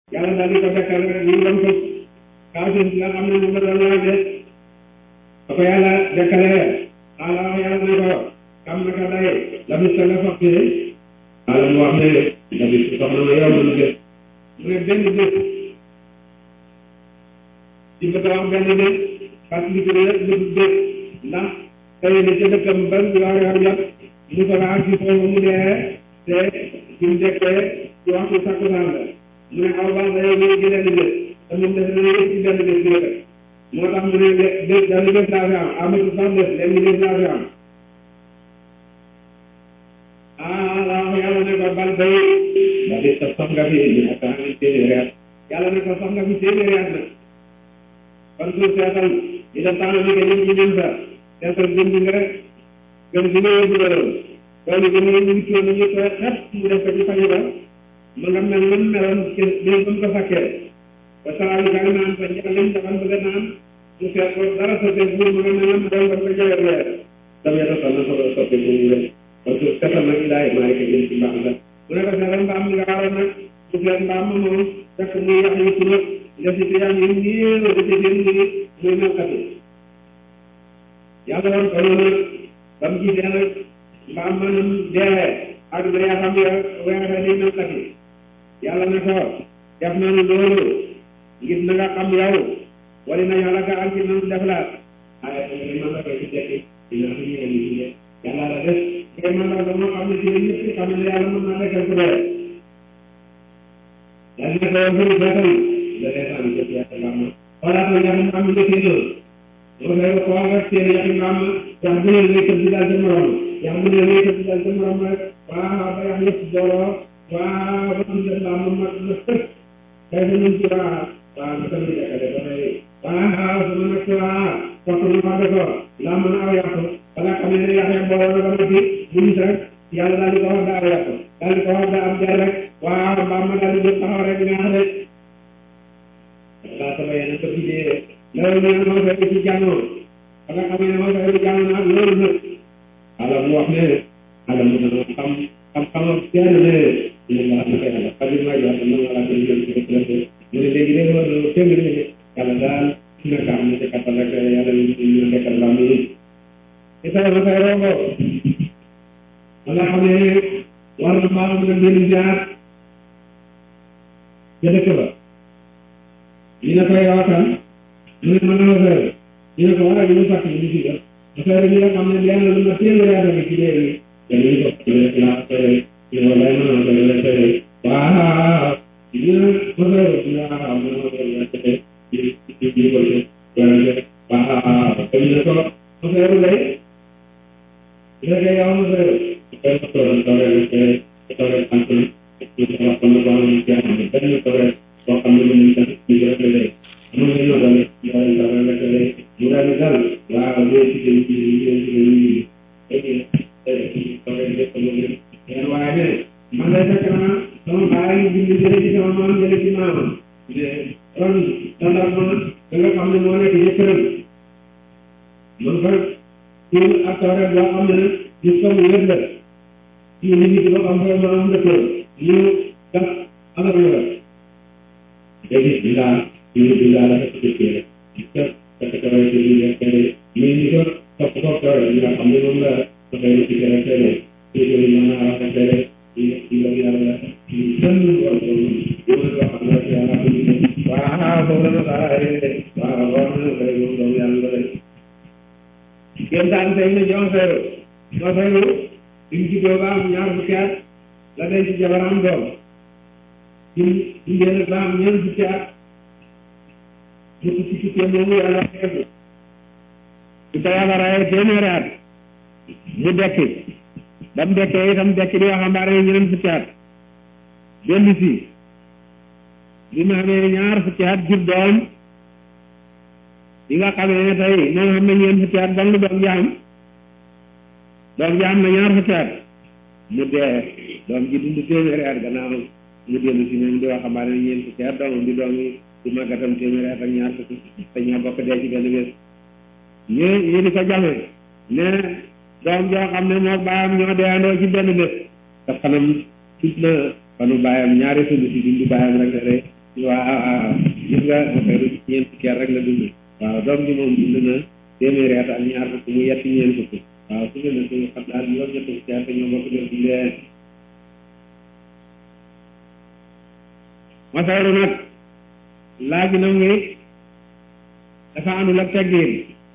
yàlla daal di ko dekkal rek ñu doon ko kaafir nga xam ne moom la doon laaj de ba ko yàlla dekkalee xaala wax yàlla ne ko kam naka day la bis nga foog ci xaala mu wax ne la bis soxna ma yow lu def mu ne benn bés ci bëgg a wax benn bés parce que li yëpp lu bés ndax tey ne ca dëkkam ba yor yor jot mu ko laaj ci foofu mu dee te bi mu dekkee ci waxtu takkusaan la mu ne aw baax day ñëw ci benn bés te moom def na yëpp ci benn bés bi rek moo tax mu ne bés benn bés laa fi am amatu sax bés lenn bés laa fi am ah la wax yàlla ne ko bal bay ba bés sax sax nga fi ñu ak am téeméeri at yàlla ne ko sax nga fi téeméeri at nag kon suuf seetal di def tax na ni que ñun ci ñun sa seetal gën bi nga rek gën bi nga yóbbu la loolu loolu gën nga ñu coono ñu koy xet mu def ko ci fañu ba ma nga mel lan meloon ci biir ba mu ko fakkee ba saa yu gën naan sa njëkk lim dafa bëgg naan mu seet ko dara sottee buur ma nga mel lan doon ba ko jëlee weer dama yàlla sax na ko doon sottee bu ñu wér kon suuf seetal nag ilaay maa ngi ko jël ci mbaax la mu ne ko seetal mbaam mi nga waroon nag mu seet mbaam ma moom fekk muy yax yu tudd def ci tuyaan yi néew da ci génn ni muy melkati yàlla woon ko noonu ba mu gisee nag mbaam manam dee ak yaa xam ya weexe ni melkati yàlla ne ko def nañu loolu ngir na nga xam yow wala na yàlla ka am ci nanu def la ay man la koy ci tekki dina fi ñëw ni ci yàlla la def ngay man la dama xam ne ci ñëpp xam ne yàlla mën naa nekkal ku dee yàlla ne ko yow fii feetal la reetaan jëf yàlla mbaam ma xoolaat na yaxi mbaam nga séenoo moo fay ko xool rek seen yaxi mbaam yax bu ne lay tëb di daal sa morom yax bu ne lay tëb di daal sa morom rek waaw ba yax yëpp booloo waaw ba ñu def mbaam ma mag na sëkk tey fa ñu ci waa waaw nga tamit dekkale ba tey waaw sama nag ci waa topp ñu wax ko laa mën a aw yàqu bala xam ne yax ya booloo na ba noppi bu ñu rek yàlla daal di ko wax daa aw yàqu daal di ko wax daa am jaay rek waaw mbaam ma daal di jóg taxaw rek ñaax rek laa sama yeneen ko bidee loolu ñu moo fay ci jànnoo ba nga xam ne moo fay ci jànnoo nag loolu nag ala mu wax ne ala mu dana xam xam-xamam kenn ne ñu la xam ne yàlla xadim ma jox na wala ko jëm ci ko mu ne léegi de loolu tëng ne yàlla daal na ka am ci kattan rek yàlla ñu ñu nekkal la mu ci tay ma tay rogo wala xam ne war na maa mën a dellu jaar ca dëkk ba ñu ne koy waxtaan mu ne mën na la fayal ñu ne ko waaye ñu fàtt ñu si def affaire bi nga xam ne lenn lu ma téeméeri at ak ci léegi dañuy ko ñu la fayal ñu ne walaay mën na ko la fayal waaw ñu ne ma fayal ñu ne waaw mën na ma fayal la fayal ci ci ci ko ci wala waaw te ñu ne ko ma fayal lay ñu ne ko yow ma fayal koy ma toog toog rek toog rek sant ñu ko wax ko ma ko am ci am benn toog rek boo xam ne mën nañu sant ñu ko rek mun nga ñëw tamit yow dara la ko lay mu daal di dal waaw ñëw ci gën ci ñëw ci gën ñu léegi léegi waaye ne man lay fekk na sama baay bind jële ci sama maam jële ci maamam kon standard ma da nga xam ne moo nekk jëkkëram man fa ci ak tawret boo xam ne gis ko mu yëpp la ci nit ñi boo xam ne maam dëkkoon ñu gas alal la léegi bilaa ñu bilaa la ko jëkkee rek parce que tawret bi ñu nekk ñu ñu ko topp topp tawret bi nga xam ne moom la dafay ci gën a teel ci ko ñu mën a rafetee ci ci la yàlla ci benn boor boobu yow la xam ne yàlla ko ñu waaw boobu la dara waaw boobu la koy moom doomu yàlla la kenn daan tey ne jox feeru jox feeru bi mu juddoo ba am ñaar fukki at la denc ci jabaram doom ci jigéen ba am ñeent fukki at mu tukki tukki moomu yàlla xeetu su ko yàlla rayee téeméeri at mu dekki ba mu dekkee itam dekki di waxambaane yi ñeneen fukki at dellu si bi mu amee ñaar fukki at jur doom bi nga xamee ne tey moom xam na ñeent fukki at dong doom ji am doom ji am na ñaar fukki at mu dee doom ji dund téeméeri at gannaaw mu dellu si moom di waxambaane yi ñeent fukki at doomam di doom yi di màggatam téeméeri at ak ñaar fukki te ñoo bokk dee ci benn bés ñu ñu di ko jame ne doom joo xam ne moo baayam ñoo deeandoo ci benn bés te fanam tuut na fanu baayam ñaari sulu si dundu baayam rek rek gis nga affaire ñeent fukki at rek la dund waaw doom bi moom dund na téeméeri at ak ñaar fukk mu yetti ñeent fukk waaw su gën a suñu xam daal juróom ñett fukki at ñoo bokk def di leen masawru nag laaj na ngi dafa àndul ak teggin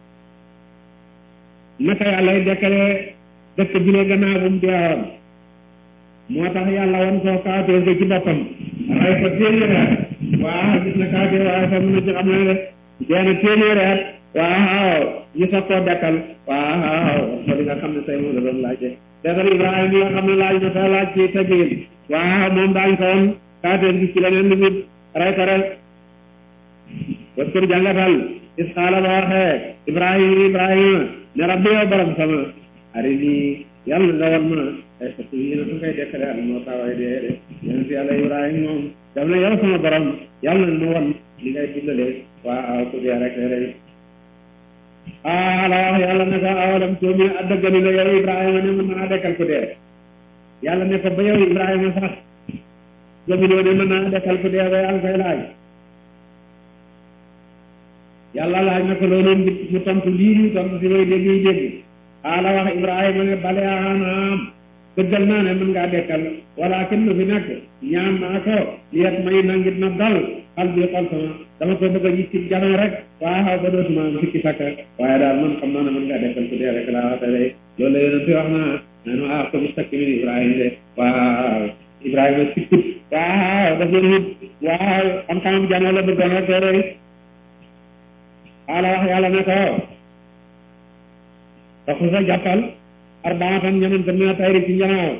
naka yàlla dekkale dëkk bi ne gannaaw bu mu deewoon moo tax yàlla wan koo kaatee ko ci boppam ray ko téeméeri at waaw gis na kaatee waaye sax mën na ci xam ne de dee na téeméeri at waaw ñu soog koo dekkal waaw ko di nga xam ne say moom la doon laajte dekkal Ibrahima mi nga xam ne laaj na sa laaj ci teggin waaw moom daañ ko woon kaatee gis ci leneen lu nit ray ko rek waskur jàngatal is xaala ba waxee Ibrahima Ibrahima ne rabbi yow borom sama ari nii yàlla nga wan ma ay fatu yi na su ngay dekkale at moo taway dee de yéen si yàlla Ibrahima moom daf ne yow sama borom yàlla na ma wan li ngay dundale waaw ku dee rek rek ah la wax yàlla ne ko awalam tuumi addagani la yow Ibrahima ne mën naa dekkal ku dee yàlla ne ko ba yow Ibrahima sax gëmuloo ne mën naa dekkal ku dee ba yàlla koy laaj yàlla laaj na ko loolu mu tontu lii mu tontu si way dégg yi dégg ala wax Ibrahima ne bale anaam dëggal naa ne mën ngaa dekkal walakin lu fi nekk ñaan naa ko liyet may nangit na dal xal bi xol sama dama ko bëgg a gis ci janoo rek waaw ba dootuma am sikki sakka waaye daal man xam naa ne mën ngaa dekkal ku dee rek laa waxte day loolu la yonent bi wax naa nanu ah ko mustakmin Ibrahima de waaw Ibrahima sikkut waaw daf leen wut waaw xam-xamam janoo la bëggoon rek rek ala wax yàlla ne ko taxu sa jàppal arbaatan ñeneen mina tayri ci njanaaw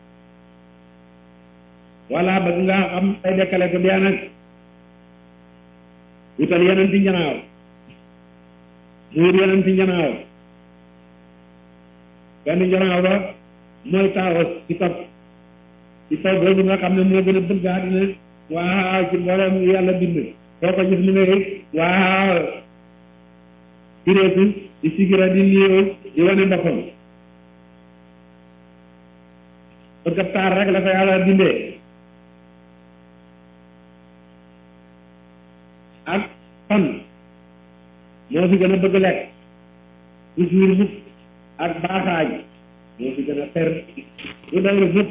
wala bëgg nga xam ay dekkale ko dee nag wutal yeneen ci njanaaw mu wut yeneen ci njanaaw benn njanaaw ba mooy taawus ci kaw ci kaw boobu nga xam ne moo gën a bëgg àddina waaw ci mboolem yàlla bind soo ko gis mu ne waaw direeku di sigira di niiw di wane boppam bëgg ab taar rek la ko yàlla bindee ak fan moo fi gën a bëgg lekk toujours mukk ak baaxaaj moo fi gën a ter lu dawru mukk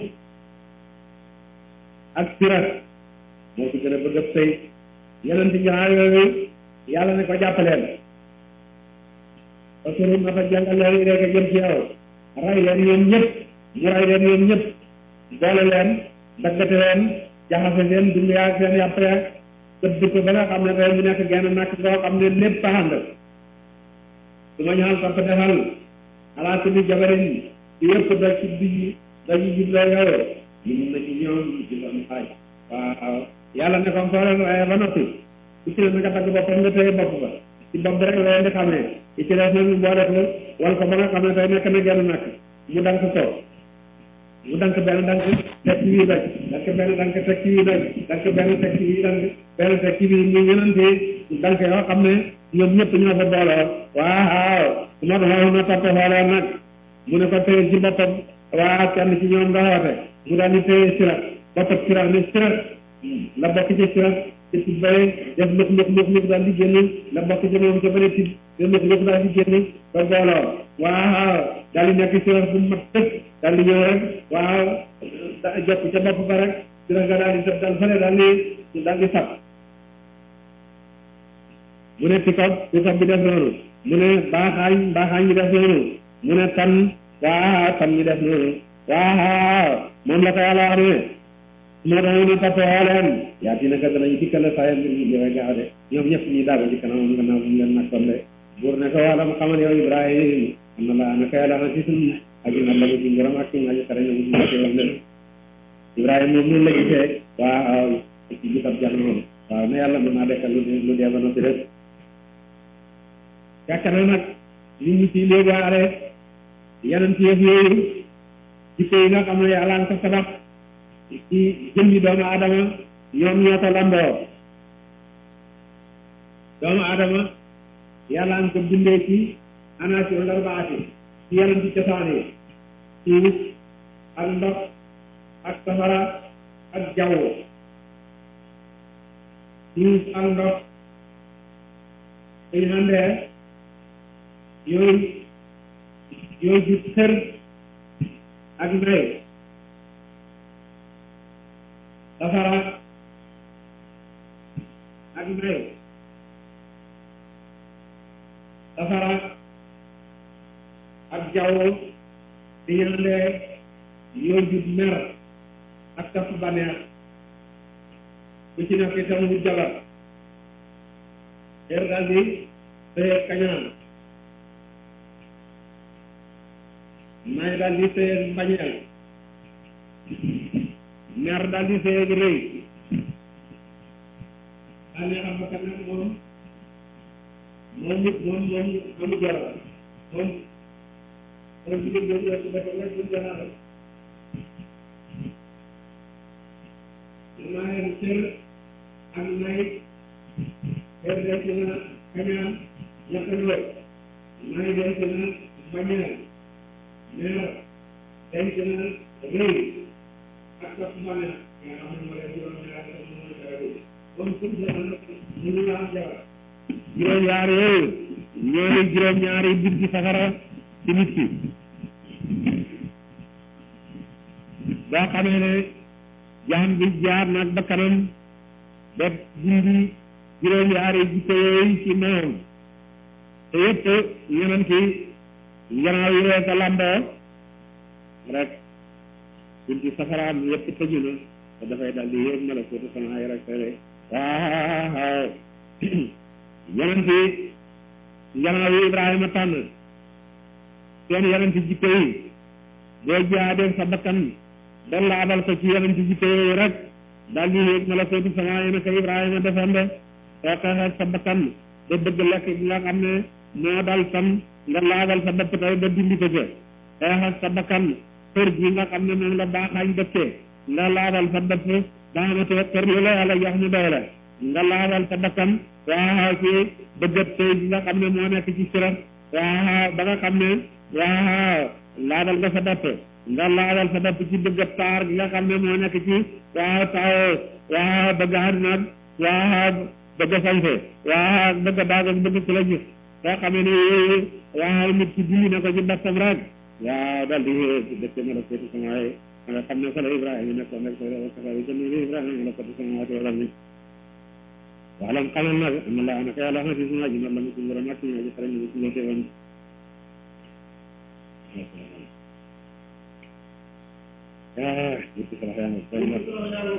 ak sirat moo fi gën a bëgg ab sëy yeneen ci ñaar yooyu yàlla ne ko jàppaleen parce que na fa jàngal leen rek jëm ci yow ray leen ñoom ñëpp mu ray leen ñoom ñëpp boole leen daggate leen jaxase leen dund yaa seen yàpp ya tëdd ko ba nga xam ne tey mu nekk genn nakk koo xam ne lépp taxand su ma ñaal topp defal alaa kulli jabarin ci yëpp da ci bi dañu jubloo yow yi mun na ci ñoom ci doon xaaj waaw yàlla ne ko soo leen raye ba noppi ku ci ne na nga dagg boppam nga téye bopp ba ci bopp bi rek la leen di xam ne ci ci def nag boo def wal ko ba nga xam ne tey nekk na genn nakk mu dank ko mu dank benn dank teg ci wii doj dank benn dank teg ci wii doj dank benn teg ci wii dank benn teg ci wii ñu ñenante dank yoo xam ne ñoom ñëpp ñoo fa booloo waaw su ma doon na topp xoolee nag mu ne ko téye ci boppam waaw kenn ci ñoom nga xoote mu daal di téye sirat boppam sirat ne sirat la bokk ci sirat ci ci bëre def lëf lëf lëf lëf daal di génn la bokk ci moom ca bëre tib te lëf lëf daal di génn ba booloo waaw daal di nekk sirat bu mat tëkk daal di ñëw rek waaw jokk ca bopp ba rek sirat nga daal di def daal fële daal di daal di sab mu ne pikop pikop bi def noonu mu ne baaxaañ baaxaañ ñi def noonu mu ne tan waaw tan ñi def noonu waaw moom la ko yàlla wax ne moo tax ñu toppoo leen yaa dina ka danañ dikkale saa mbir ñu joxe gaaw de ñoom ñëpp ñuy daago ci kanamam gannaaw bu mu leen nakkoon de buur ne ko wala mu xamal yow Ibrahima am na la ana ka yàlla na ci suñ aji na la ci ngërëm ak suñ aji xare na mu ci wax leen Ibrahima moom noonu la gisee waaw ci gisab jamono waaw ne yàlla mën naa dekkal lu lu dee ba noppi rek fekk na nag nit ñi ci léegi waale yeneen ci yëf yooyu jikko yi nga xam ne yàlla nga ko sabax ci jëmmi doomu aadama ñoom ñoo ko lamboo doomu aadama yàlla nga ko bindee ci anaasi wala baati ci yeneen ci cosaan yi suuf ak ndox ak safara ak jaww suuf ak ndox dañu àndee yooyu yooyu jub xër ak nay safara ak nay safara ak jaww dañu àndee yooyu jub mer ak taf baneex ku ci nekk itam wut jabar xeer daal di sëyeeg kañaan may daal di sëyeeg mbañeel mer daal di sëyeeg rëy daal di xam bakkan nag moom moom nit moom moom amu jabar moom moom jigéen boobu la ci dafa nekk bu jabar maayam cër ak nay xeer denc na kañaan ñaqaloo nay denc na bañeel meer denc na rëy ak topp mbane nga xam ne moo leen juróom ñaar moo dara bi comme suñ jamono ñu ngi am jabar juróom ñaar yooyu ñooy juróom ñaari bunti safara ci nit ki boo xamee ne jaam bi jaar nag ba kanam ba dindi juróom yaari jikko yooyu ci moom te yëpp yonent yi gannaaw yi rek a lamboo rek bunti safaraam yëpp tëju na te dafay dal di yéeg malakuutu sama yi rek tere waaw yonent yi gannaaw yi Ibrahima tànn seen yonent jikko yi boo jaadee sa bakkan ba laabal ko ci yonent jikko yooyu rek daal di yéeg malakuutu sama yi naka Ibrahima defoon de soo xeexee sa bakkan ba bëgg lekk gi nga xam ne moo dal tam nga laabal sa bopp tey ba dindi ko ca xeexal sa bakkan kër gi nga xam ne moom la baaxaañ dëkkee nga laabal sa bopp ba amatee kër lu la yàlla jox mu doy la nga laabal sa bakkan waaw ci bëggat tey gi nga xam ne moo nekk ci sirat waaw ba nga xam ne waaw laabal nga sa bopp nga laabal sa bopp ci bëggat taar gi nga xam ne moo nekk ci waaw taw waaw bëgg àdduna waaw bëgg sañse waaw bëgg daag ak bëgg ku la gis soo xamee ne yooyu waaw nit ki dindi na ko ci boppam rek waaw dal di dëkk ma la kooti samaaye nga xam ne fa la Ibrahima nekkoon rek sa safa yi jënd Ibrahima la kooti samaaye wala ni waalam xamal nag am na laa naka yàlla xam si suma ji la mu suñu borom ak suñu aji xaram ni suñu teewoon ah nit ki sarax yaa ngi koy mot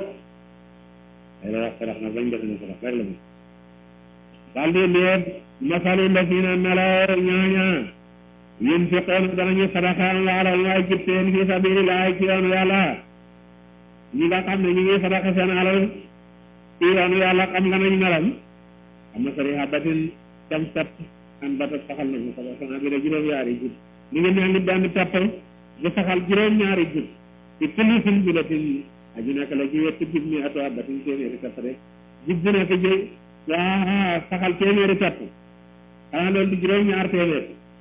ay la wax sarax nag bañ def na sarax rek la mu daal di leer masalu lasina melaw ñaaña yunfiqoon danañu sadaxaan laalal waay jib seen fi sabilillahi ci yoonu yàlla ñi nga xam ne ñu ngi sadaxa seen alal ci yoonu yàlla xam nga nañ melam am na sari habatin cam sat an batat saxal nañu sadaxana bi da juróom ñaari jib mi ngi mel ni benn pepp bu saxal juróom ñaari jib ci kulli sunbulatin aju nekk la ci wetti jib mi atu habatin téeméeri pepp de jib bu nekk ji waa saxal téeméeri pepp xanaa loolu di juróom ñaar téeméer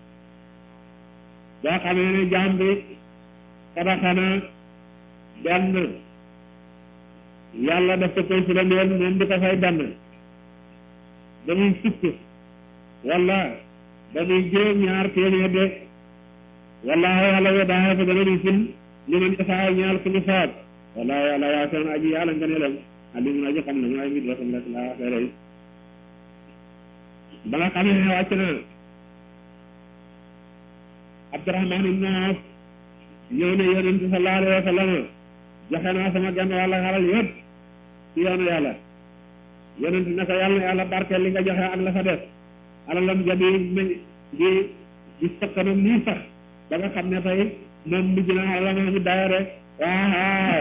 boo xamee ne jaam bi sadaxana benn yàlla daf ko koy fulandeel moom di ko fay benn ba muy fukk wala ba muy juróom ñaar téeméer de wallaahu yàlla we daa ko dana di ful li man isaa ñaal ku ñu soob wallaahu yàlla waa seen aji yàlla nga ne lam alimun aji xam na mooy mit wasam rek laa waxee rek ba nga xamee ne wàcc na Abdurahman ibn Awf ñëw ne yonent sallallahu alayhi wa sallam joxe naa sama genn wàlla xaral yëpp ci yoonu yàlla yonent ne ko yàlla yàlla barkeel li nga joxe ak la fa def alalam ja di di di sëkkanam nii sax ba nga xam ne tey moom mujj na alalam mi dayo rek waaw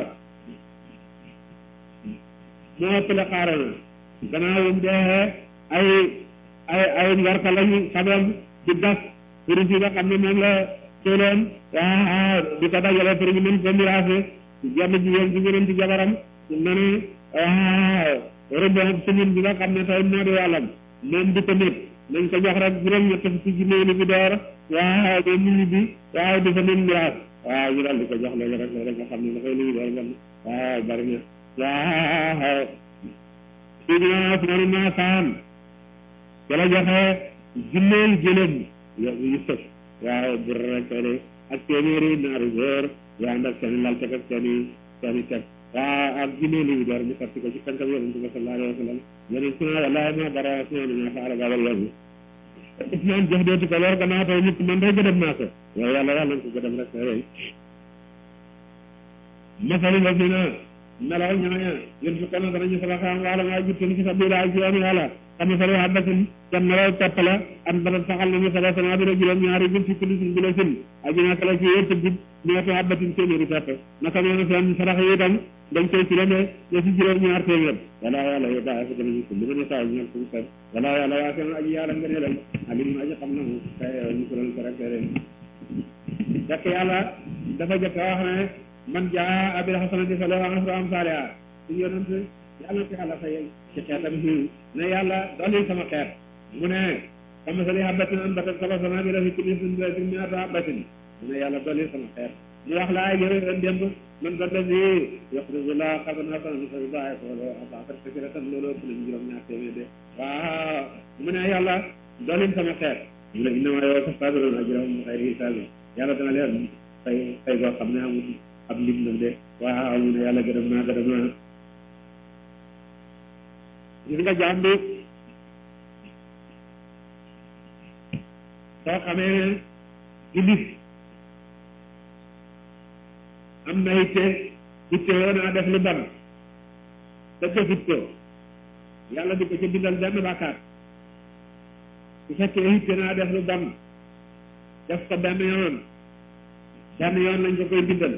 moo ëppale xaaral gannaaw bu mu dee ay ay ay ngarka lañu xamam di gas pour si nga xam ne moom la soloon waaw di ko dajale pour ñu mën ko miraase jenn jigéen ci gëneen ci jabaram na ne waaw rëbb semaine bi nga xam ne tey moo di wàllam moom di ko nit nañ ko jox rek juróom-ñett fukki junne ni bi door waaw ba nit bi waaw di ko mën miraas waaw ñu daal di ko jox loolu rek loolu rek nga xam ne dafay lu ñu door gan waaw bari na waaw Sidina Usmaan ibn Affaan ca la joxe junneel jëlem yu sëf waaw bur rek de ak téeméeri naaru góor yu ànd ak seen lal teg ak seen i seen i teg waaw ak junneel yu door ñu sotti ko ci kankam yonent bi sallallahu alayhi wa sallam yonent ne wallaahi ma dara Usmaan ma faala babal loolu Usmaan jox dootu ko lor gannaaw tey nit man day gëdëm naa ko yow yàlla yàlla na ko gëdëm rek rek masalu la si na melaw ñooña yéen su kono danañu sadaxaam wala maa juttan ci sabilillah ci yoonu yàlla xam ne salo habbatin can melaw topp la an badat saxal nañu sala sama bi juróom ñaari bil fi kulli sin bi la sin aji naka la ci yëpp gub ñeetu habbatin téeméeri topp naka noonu seen sarax yi itam dañ koy filame ña si juróom ñaar téeméer wala yàlla yo daa fa danañu ko li ma ne saa ñal suñu seen wala yàlla waa seen aji yàlla nga ne lam alim aji xam na mu kay ñu ko doon ko rek ren fekk yàlla dafa jëkk wax ne man jaa abil hasanati falahu ashru amsaaliha suñu yonent yàlla na ko yàlla fayal ci xeetam fii ne yàlla dolli sama xeet mu ne kamasali habbatin anbatat sab'a sanaabila fi kulli sunbulatin mi'atu habbatin mu ne yàlla dolli sama xeet mu wax la ay yëwe ren démb man da davi yuxriju laa qardan hasanan fa yudaa'ifahu lahu ad'aafan kasiiratan loolu ëpp nañu juróom ñaar téeméer de waaw mu ne yàlla dolli sama xeet mu ne innamaa yuwaffa as-saabiruuna ajrahum bi xayri hisaab yàlla dana leen fay fay boo xam ne amul ab lim nag de waaw mu ne yàlla gërëm naa gërëm naa gis nga jaam bi soo xamee ne iblis am na itte itte yoo naa def lu bon te defut ko yàlla di ko ci bindal benn bàkkaar su fekkee itte naa def lu bon def ko benn yoon benn yoon lañ ko koy bindal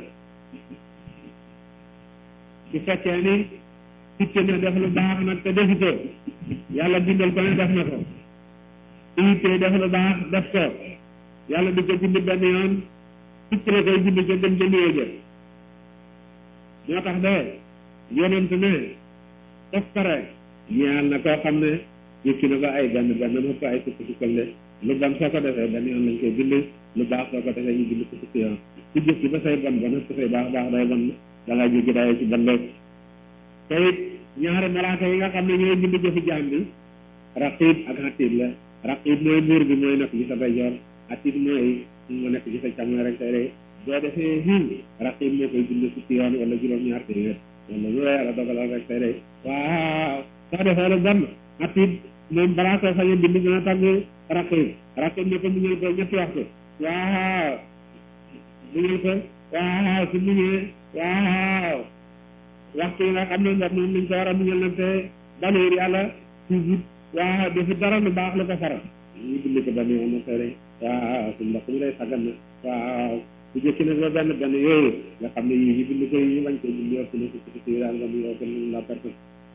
su fekkee ni itte na def lu baax nag te defutoo yàlla bindal ko ne def na ko itte def lu baax def ko yàlla di ko bind benn yoon itte la koy bind ca gën ca néew ja moo tax de yonent ne def pare ñaal na koo xam ne yëkki na ko ay benn benn mu ko ay sukk sukkal de lu bon soo ko defee benn yoon lañ koy bind lu baax soo ko defee ñu bind ko sukk yoon su jëkki ba say bon bon su say baax baax day bon da nga jéggi dayoo ci bon rek te it ñaari malaaka yi nga xam ne ñooy bind jëfi jaam bi raqib ak atid la raqib mooy buur bi mooy nekk ci sa ndeyjoor atid mooy mu nekk ci sa càmmoñ rek tey de boo defee xiin raqib moo koy bind fukki yoon wala juróom-ñaar téeméer wala lu la yàlla dogalal rek tey de waaw soo defee lu bon atid moom balaa soo sañ a bind dina tàgg raqib raqib ne ko muñal ko ñetti waxtu waaw muñal ko waaw su muñee waaw waxtu yi nga xam ne ndox moom lañ ko war a muñal nag te baleer yàlla toujours waaw defi dara lu baax lu ko faral ñu bind ko benn yoon na tere waaw su ndox mi lay sagal na waaw su jëkki nag ba benn benn yooyu nga xam ne yii ñu bind ko yi bañ ko bind yokk na si si si daal nga mu yokk na la perte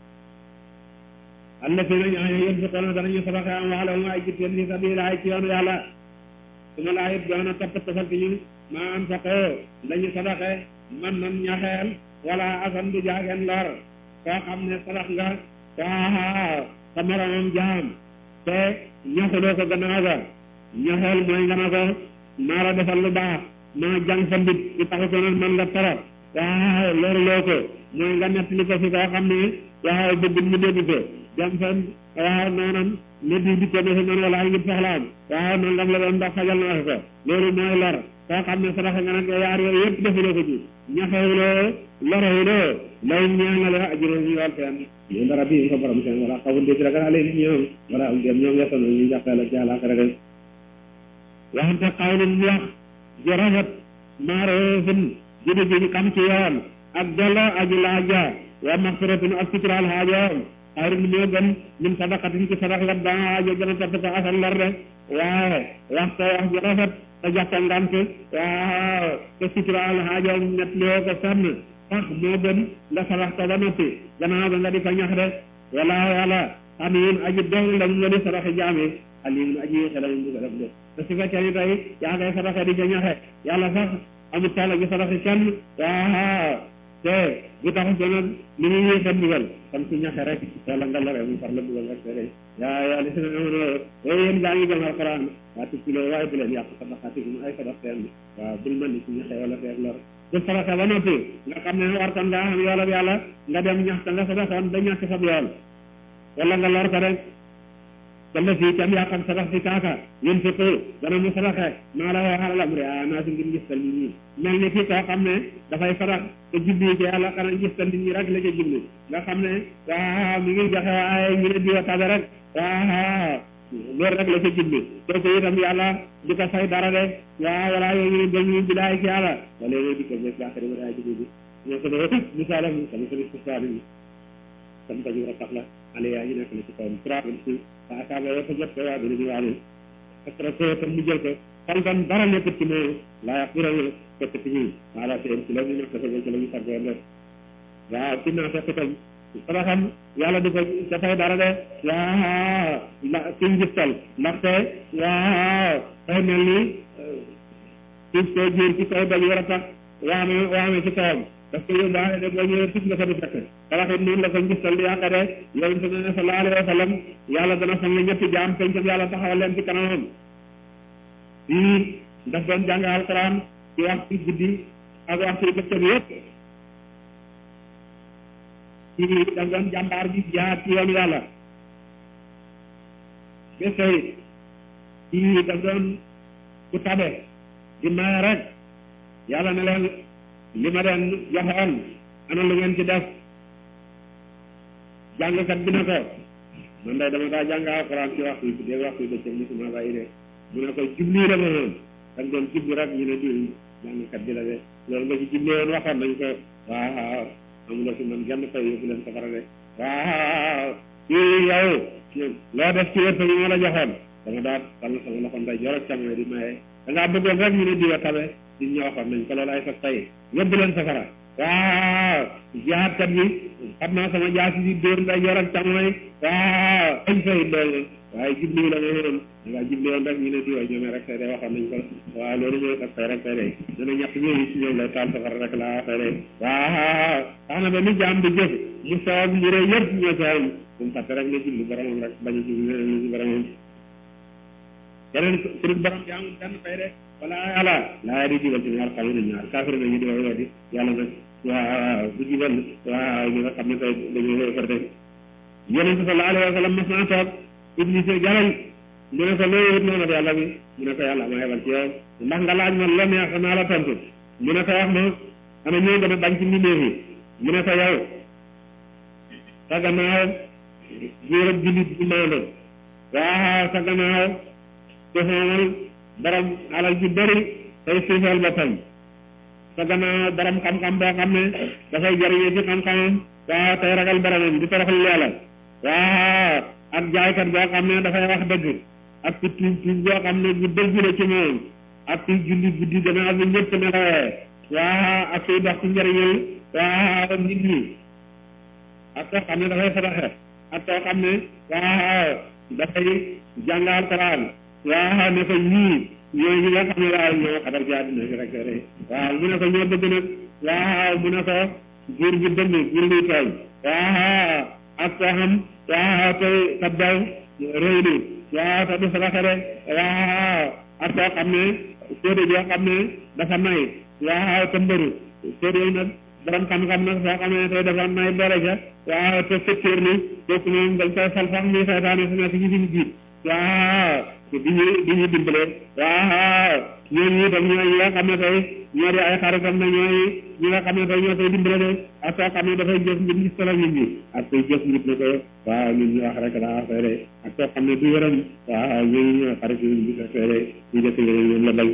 alla fi nañ año yén fi kono danañu sabaxe am waxla mu ay jitteen fi sabilillah ci yoonu yàlla su ma laa it doona topp tofal ci ñun maa am saqoo dañu sabaxe man nan ñaxeel wala asan du jaageen lor koo xam ne sadax nga waaw sa moromam jaam te ñaxuloo ko gannaaw ga ñaxeel mooy nga na ko maa la defal lu baax maa jàng sa mbit ci taxu ko nan man la torop waaw loolu loo ko mooy nga nettali ko fi koo xam ne waaw bëgg mu dégg ko dem fen waaw noonam ne di di ko ne fi man wala ay ngir soxlaam waaw nangam la doon ndax fajal naa ko loolu mooy lor koo xam ne sadaxa nga nag yaar yooyu yëpp defuloo ko ci ñaxewuloo lorewuloo lay ñaanale ajuró ñu yool seen yéen dara bi ko borom seen wala xawul dé ci ragal ale ni ñoom wala am dem ñoom yettono ñu jàppee la ci àllaaxira rek waxante xawlin wax ji rafet maaroofin judi ji xam ci yoon ak dolo aji laaja wa maxfiratun ak suturaal xaajoom xayrun moo gën min sadaqatin ci sadax la daa aajo gën a topp ko asal lor de waaye wax ko wax ji rafet te jox ko ngant waaw te suturaal xaajoom ñett loo ko sonn sax moo gën nga sadax ko ba noppi gannaaw ba nga di ko ñax de wala wala xamiin aji doon la mu nga di sadaxi jaami alimun aji xela mu bëgg a def de te su fekkee ni tey yaa ngay sadaxe di ca ñaxe yàlla sax amul tala gi sadaxi kenn waaw te bu tax ko nag li muy yéexa dugal kon su ñaxe rek wala nga lore mu far la dugal rek te de yaa yaa li si ne amoon o yéen gaa ngi gëm alquran waa tukkiloo waaye bu leen yàq sadaqaatikum ay sadax seen waaw bul mën ni si ñaxe wala feeg lor bu sadaxe ba noppi nga xam ne war kon ngaa xam yoolab yàlla nga dem ñax ta nga sadaxoon ba ñàkk sab yool wala nga lor ko rek wala fii tam yaa xam sabax si kaaka yéen fi ko dana mu sabaxe maa la waxal am re a naa si ngir gistal nit ñi mel ni kii koo xam ne dafay sabax te jubli ci yàlla xanaa gistal nit ñi rek la ca jubli nga xam ne waaw mi ngi joxe waaye ñu ne diwa tabe rek waaw loolu rek la ca jubli kooku itam yàlla di ko fay dara de waaw wala yooyu ñu dem ñu bilaay ci yàlla wala yooyu di ko bés baaxari ba daay jubli bi ñoo ko dee misaalam sama sëriñ sustaani bi sam tañu rek tax la ale yaa ñu nekk na ci kawam trois vingt six waa asaaba yoo ko jot ko waa dina ñu waane parce que tam mu jël ko xalkan dara nekkut ci moom laa yàq bira fekk ci ñun wala seen ci la ñu nekk dafa ci la ñu sàggoo def waaw ci naa fekk tam dara xam yàlla di ko dafay dara de waaw la ci njistal ndaxte waaw xëy mel ni suuf soo jiir ci kaw daj war a tax waame waame ci kawam parce que yóbbaale de boo ñëwee tus nga fa di fekk talaxit noonu la ko njistal di yàqa de yonente ne ne sallallahu alayhi wa sallam yàlla dana fang ñetti jaam pencam yàlla taxawal leen ci kanamam fii daf doon jàng alquran ci waxtu guddi ak waxtu bëccëg yëpp fii daf doon jàmbaar bi jaar ci yoonu yàlla bés tey fii daf doon ku tabe di maye rek yàlla ne leen li ma leen joxoon ana lu ngeen ci def jàngkat bi ne ko man day dama daa jàng alxuraan ci waxtu bi dégg waxtu bi bëccëg musuma bàyyi de mu ne ko jubli la ma woon dañ doon jubli rek ñu ne diw jàngkat bi la de loolu nga ci jubli woon waxoon nañ ko waaw amuloo fi man genn fay yóbbu leen safara de waaw kii yow loo def ci wërsëg yi ma la joxoon dama daa tàll sama loxo nday jor ak càmmoñ di maye da ngaa bëggoon rek ñu ne diwa tabe di ñu waxoon nañ ko loolu ay sa tay yóbbu leen safara waaw jihaatkat bi xam naa sama jaasi di dóor nday jor ak càmmoñ waaw añ fay loolu waaye jubli la ma woon da ngaa jubli woon rek ñu ne diwa ñoome rek tey de waxoon nañ ko waaw loolu mooy sa tay rek tey de dana ñett ñooyu ci ñoom lay taal safara rek laa waxee de waaw tax na ba ni jaam di jëf mu soob yére yëpp ñoo ci am bu mu fàtte rek ne jubli boromam rek bañ a jubli leneen ci boromam keneen kuréel borom bi amul benn fay de wala yàlla laa di jubal ci ñaar xam ne ñaar kaafir nañu di wax weddi yàlla nag waaw du jubal waaw ñi nga xam ne tey dañuy koy farte yonent sallallahu alayhi wa sallam mas naa toog iblis jalañ mu ne ko loo wut noonu yàlla bi mu ne ko yàlla ma yebal ci yow ndax nga laaj ma la neex naa la tontu mu ne ko wax ma ana ñoo gën a bañ ci mbindeef yi mu ne ko yow sa gannaaw góorab jullit bu maando waaw sa gannaaw defoonal borom alal ju bëri tey suufeel boppam sa gannaaw borom xam-xam boo xam ne dafay jariñoo ci xam-xamam waaw tey ragal boromam di toroxal yàlla waaw ak jaaykat boo xam ne dafay wax dëgg ak ku tuub tuub boo xam ne bu dëgg la ci moom ak kuy julli guddi gannaaw bi ñëpp nelawee waaw ak kuy dox ci njëriñal waaw nit ñi ak koo xam ne dafay sadaxe ak koo xam ne waaw dafay jàngal Alxuraan waaw ne ko ñii ñooy ñi nga xam ne waaw ñoo xabar ci àddina si rek rek waaw mu ne ko ñoo bëgg nag waaw mu ne ko góor gi dënd góor gi tooñ waaw ak koo xam waaw tey kat daw réy ni waaw te du sadaxe de waaw ak koo xam ne sóode joo xam ne dafa nay waaw te mbëru sóode nag borom xam-xam nag soo xam ne tey dafa nay boole ca waaw te fekkeer ni kooku moom dañ koy fal sax muy saytaane su nekk ci suñu jiit waaw di ñu di ñu dimbale waaw ñooñu itam ñooy ñi nga xam ne tey ñoo di ay xaritam na ñooy ñi nga xam ne tey ñoo koy dimbale de ak soo xam ne dafay jëf ngir gis solo nit ñi ak koy jëf ngir ne ko waaw ñun ñu wax rek daa fay de ak soo xam ne du yërëm waaw ñooñu ñooy xarit yi ñu gis fay de ñu def yërëm ñoom la bañ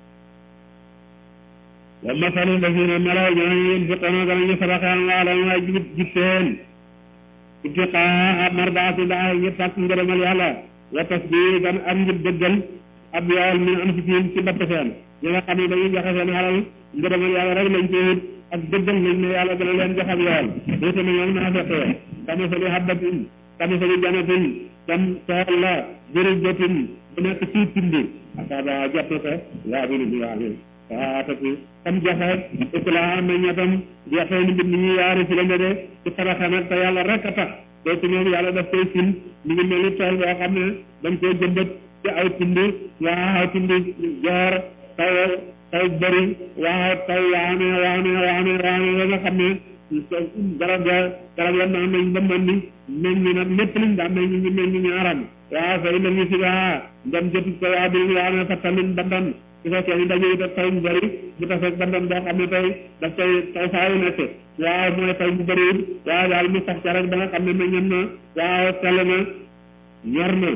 wa masalu lazina melaw ñooñu yunfiquna danañu sadaqa amwaalahum ay jib jib seen ibtiqaa mardaatillahi ngir sàkk ngërëmal yàlla wa tasdiidan ak ngir dëggal ab yool min anfusihim ci bopp seen ñi nga xam ne dañuy joxe seen alal ngërëmal yàlla rek lañ ci wut ak dëggal nañ ne yàlla dana leen jox ab yool doote na ñoom naa fekkee kamasali habbatin kamasali janatin kam tool la jërëjëtin bu nekk ci tindi asaaba jot na ko waa bi bi waa waatati kam joxe itlaa meññatam joxe ni mbir mi ñu yaari ci la de ci faraxa nag te yàlla rek a tax kooku moom yàlla daf koy fil mi ngi mel ni tool boo xam ne dañ koy jëmbat ci aw tindi waaw tindi joor taw taw bëri waaw taw waame waame waame waame ba nga xam ne garab ga garab ya naan nañ ba mën ni meññ nag lépp liñ daan meññ ñu meññ ñaaram waaw fay la ñu si waa ndem jotu ko waa bi waa ne fa tamit bandan su fekkee ni dañuy def taw bu bëri bu tafeeg bandan boo xam ne tey daf koy taw saa yu nekk waaw mooy taw bu bëriwul waaw daal mu sax ca rek ba nga xam ne meññam na waaw sell na ñor na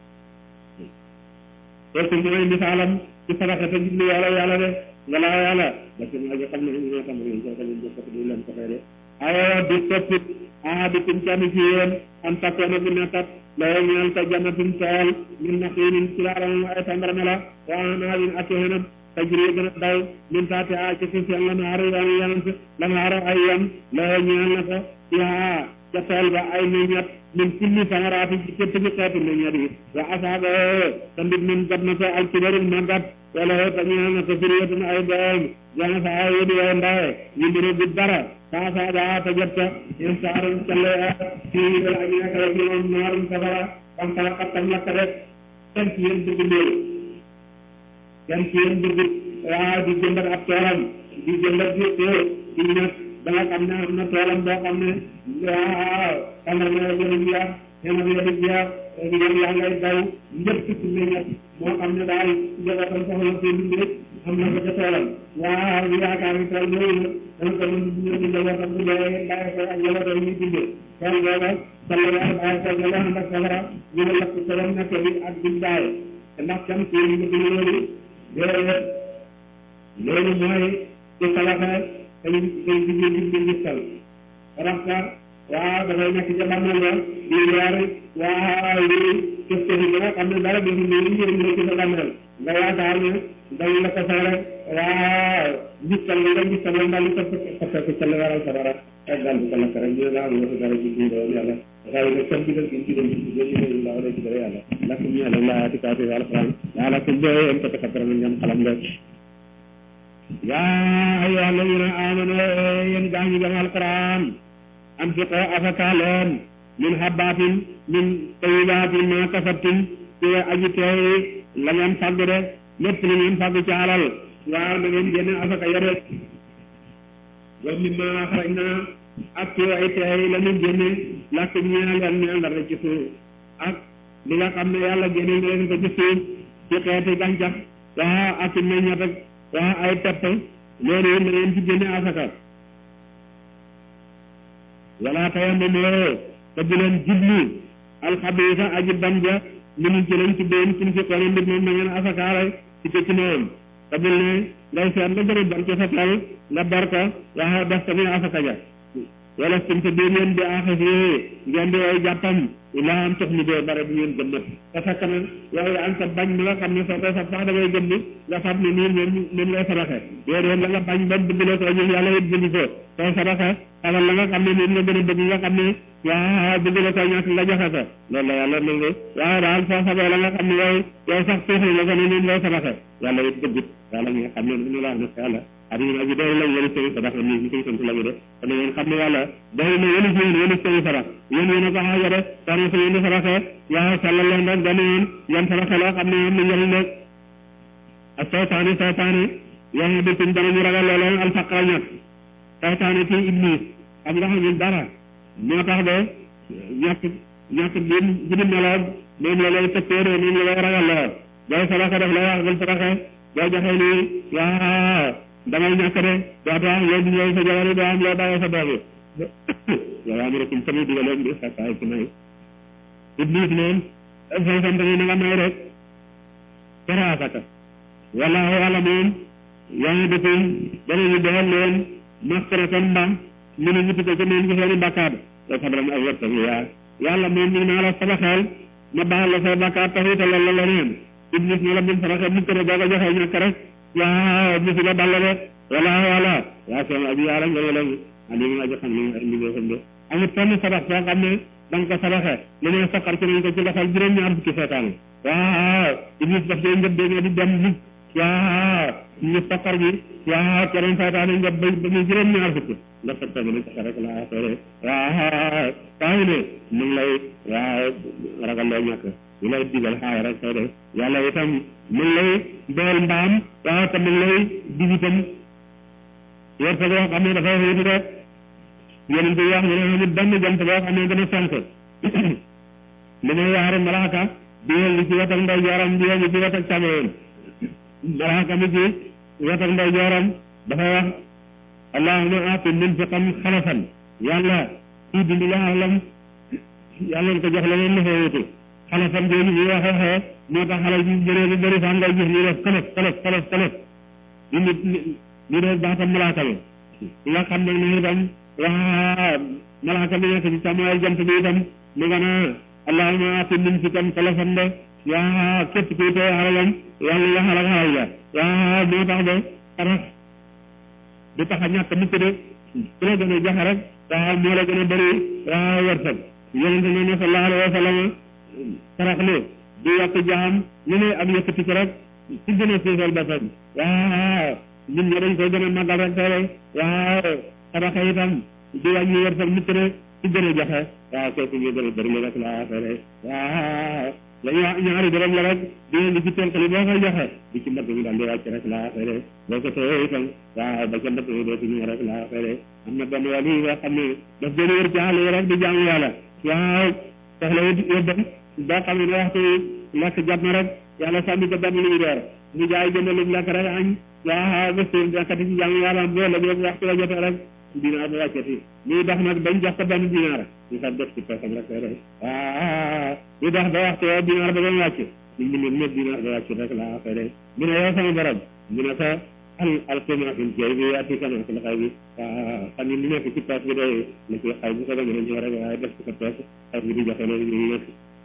kooku mooy misaalam ci sadaxa te jublu yàlla yàlla de nga laa yàlla parce que maa ngi xam ne ñu ñoo xam ne ñu ko leen jëkkat du leen ko fay de ayo di soppit ahadikum kenn ci yéen an takkoona bu nekkat loo ñeel ko jannatin tool min naxiinin ci laaram ay tàndarme la wa anaabin ak yeneen tajri gën a daw min taati a ci suuf seen lan xaaru yoon yeneen lan xaaru ay yoon loo ñeel na ko yaa ca tool ba ay meññat min kulli samaraati ci képp ci xeetu meññat yi wa asaaba te mbit min jot na ko al kibarul màggat wala te ñeel na ko suriyatun ay doom jana sa ay yëdi way ndawe ñu mbiri bu dara saa saa daa te jot ko in saarum calle fii dal ak nekk rek ñoom naarum safara kam kala kattam lakk rek kenn ci yéen bëgg loolu kenn ci yéen bëgg waaw di jëmbat ab toolam di jëmbat di too di ñett da nga xam ne am na toolam boo xam ne waaw tàngal na yéen a jeex yéen a yéen a jeex yéen yaa ngay daw ñëpp ci meññat moo xam ne daal njabootam soxla seen dund rek am na ko ca toolam waaw ñu yaakaar ni tool yooyu dana ko mën di ñëw njabootam bu dee bàyyi ko ak njabootam ñuy dundee tool booba sall yaa bàyyi ko nga ànd ak safara ñu ne lakk toolam nekk bi ak biñ daay te ndax kam ci ñu bëgg loolu déedéet loolu mooy ci salaxa te ñu koy jigéen di di gisal rax ka waaw dafay nekk ca bàmmeel ba di leer waaw yi kës kës yi ba nga xam ne dara defu ne li ñu ci sa bàmmeel nga yaakaar ne dañ la ko soore waaw gisal nga gisal la daal di ko ko fekk ca la waral sa dara ak daal di ko lakk rek ñu ne daal nga dara ci biir yàlla waaye nag comme bi nga gën ci dem ci biir ñu la wala ci dara yàlla lakk ñu yàlla la ati kaati alquran yàlla ko bee en ko takatara ngam xalam nga yaa ayyuha alladina amanu yéen gaa ñi gëm alquran anfiqoo afaka leen min habbatin min tayibatin ma kasabtum ci aji teey la ngeen fàgg de lépp li ngeen fàgg ci alal waaw na ngeen génne afaka yore wa mimma axrajna ak ci ay teey la ñu génne lakk ñeel leen ñeel dara ci suuf ak li nga xam ne yàlla génne nga leen ko ci suuf ci xeeti gàncax waa ak ci meññat ak waa ay pepp loolu na ngeen ci génne afaka wala tayammamoo te bu leen jublu alxabiisa aji ban ja minu ci lañ tuddeen suñ fi xoone mbir moom na ngeen asakaare ci ko ci moom te bul ne ngay seet la gën a ban ci sa tool nga bar ko waa def tamit asaka ja wala suñ te biir yéen bi axasi ngeen di way jàppam ilaa am tox ni doo bare bu ngeen gëmmat te fekk na yow yaa ngi sa bañ mi nga xam ne soo koy sab sax da ngay gëm ni nga fab ni nii moom moom lay saraxe déedéet la nga bañ ba bëgg la ko ñu yàlla it jëndi ko soo saraxe xamal la nga xam ne moom nga gën a bëgg nga xam ne waaw bëgg la ko ñàkk nga joxe ko loolu la yàlla nangu waaw daal soo sabee la nga xam ne yow yow sax tuuxli la ko ne moom lay saraxe yàlla it bëggut yàlla mi nga xam ne nu la wax ne yàlla adduna aji doy lañ wëli sëri sarax nii ñu koy sant la ñu de te na ngeen xam ne yàlla doy na wëli si yéen wëli sëri sarax yéen yéen a ko xaaja de soxna si yéen di saraxe waaw sàllal leen rek dana yéen yan saraxe loo xam ne am na njëriñ rek ak seytaane seytaane yaa di tum danañu ragal looleen alfaqra ñàkk seytaane ci iblis am nga xam ne dara moo tax de ñàkk ñàkk bi bi di meloon moom la lay tëkkooree moom la lay ragal loo booy saraxe def lay wax bul saraxe boo joxee nii waaw damay ñàkk de doo tax yow di ñëw sa jabar yi doo am loo bàyyee sa doom yi yow am rek tamit digaloon bi sakkaay ci may iblis moom say sant ni na nga may rek tere asaka wala yàlla moom yaa ngi defee danañu defal leen maskaratan mbaam ñu ne ñu tuddee ko moom ci seeni bàkkaar te sabran ay wërsëg yaa yàlla moom ñu naa la sabaxeel ma baal la say bàkkaar taxita la la leneen iblis ne la mun saraxe mu kër boo ko joxee ñàkk rek yaa bisi la dal rek wala wala yaa seen abi yàlla nga ne leen ali aji xam li ay liggéey xam de amul fenn sarax soo xam ne da nga ko saraxe li ne saqar ci nañ ko ci loxol juróom-ñaar fukki seetaan waaw iblis daf dee ngëb dee di dem lig waaw ñu saqar bi waaw keneen seetaan ngëb ba ba muy juróom-ñaar fukki nga sag tag ne sax rek laa sore waaw taxi ne mu ngi lay waaw ragal loo ñàkk ñu lay digal xaay rek soo def yàlla itam mu ngi lay dool mbaam waaw te mu ngi lay dig itam wërsëg yoo xam ne dafay xiitu rek yeneen bi wax ne ne amul benn jant boo xam ne gën a fenk li may yaari malaaka di yëngu ci wetak nday jooram di yëngu ci wetak càmmoñam malaaka mi ci wetak nday jooram dafa wax allahumma aati munfiqan xalafan yàlla kii dindi la alam yàlla ko jox la leen la fa wutu xalafan jooju bi wax waxee moo tax xale bi bëree bi bëri fan ngay gis ñu def xalaf xalaf xalaf xalaf ñu nit ñu def baatam malaaka bi nga xam ne ne itam waa malaaka bi nekk ci càmmooy jant bi itam mu nga naa allahumma aati munfiqan xalafan de yaa képp kuy tee xalalam yàlla nga xalak xalal la yaa moo tax de xarax du tax a ñàkk mukk de ku la gën a joxe rek waaw moo la gën a bëri waaw wërsëg yonente ne ne sallallahu alayhi wa sallam sarax lu du yokk jaam ñu ne ak yëkkati ko rek ci gën a suufal boppam waaw ñun ñi dañ koy gën a màggal rek tere waaw saraxa itam du wàññi wërsëg mukk de ci gën a joxe waaw kooku ñu gën a bëri lu rek laa tere waaw dañuy wax ñaari dërëm la rek di indi ci tënkali boo koy joxe di ci mbëtt mi daal di wàcc rek laa xëy boo ko tëyee itam waaw ba ca mbëtt mi dootu ñëw rek laa xëy am na benn wàll yi nga xam ne daf doon wër ci àll yi rek di jaamu yàlla waaw soxla wut yóbbam boo xam ne waxtu lekk jot na rek yàlla sànni ko benn lu ñu door mu jaay jënd lu lekk rek añ waaw ba suur nekkati ci jaamu yàlla boo la boobu waxtu la jotee rek dinaar ba wàccati muy dox nag bañ jox ko benn dinaar ñu sax def ci poosam rek rek waaw ñu dox ba waxtu woo dinaar ba doon wàcc ñu ngi leen ñëpp dinaar ba wàcc rek laa xëy de mu ne yow sama borom mu ne ko al alqima fil jay bi ati kana fil xay bi waaw xam ni li nekk ci poos bi day la ci xay bu ko demee na ñëw rek waaye def ci ko poos xay bi di joxe loolu ñu nekk